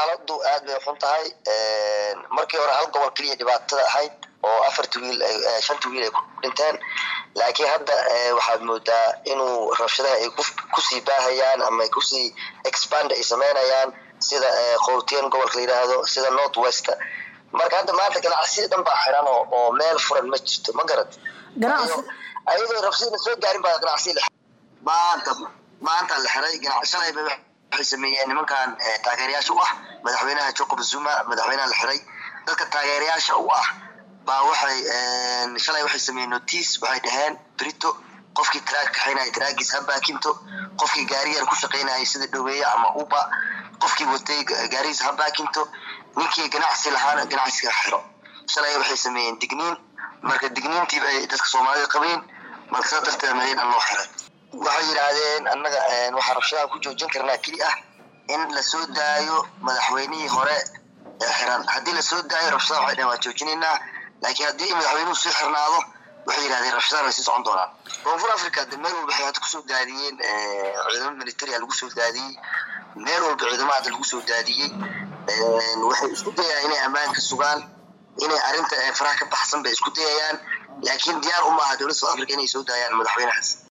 xaaladu aad bay xun tahay markii hore hal gobol keliya dhibaatada ahayd oo afarta wiil shanta wiil ay ku dhinteen laakiin hadda waxaad moodaa inuu rabshadaha ay kusii baahayaan ama ay kusii expand ay sameynayaan sida qowtiyan gobolka la yidhaahdo sida north west marka hadda maanta ganacsiyada dhan baa xiran oo meel furan ma jirto ma garad ayadoo rabshadana soo gaarin baa ganacsiya maanta maanta la xiray shalayba waxay sameeyeen nimankan taageerayaasha u ah madaxweynaha jacob zuma madaxweynaha la xiray dadka taageerayaasha u ah baa waxay shalay waxay sameeyeen notice waxay dhaheen brito qofkii traag kaxaynaya traagiis ha baakinto qofkii gaariyar ku shaqaynayay sida dhoweeye ama uba qofkii watay gaarigiis ha baakinto ninkii ganacsi lahaana ganacsiga xiro shalay waxay sameeyeen digniin marka digniintiiba ay dadka soomaalida qabeen marka saa darteed marin an loo xiray waxay yidhaahdeen annaga waxaa rabshadaha ku joojin karnaa keli ah in lasoo daayo madaxweynihii hore ee xiran haddii lasoo daayo rabshadaha waxay dhaheen waa joojinaynaa laakiin haddii madaxweynuhu sii xirnaado waxay yidhahdeen rabshadahan way sii socon doonaan koonfur africa de meel walba waxay hadda kusoo daadiyeen ciidamo militaria lagu soo daadiyey meel walba ciidamo hadda lagu soo daadiyey waxay isku dayayaan inay ammaanka sugaan inay arrinta faraha ka baxsan bay isku dayayaan laakiin diyaar uma aha dowladda south africa inay soo daayaan madaxweynahaas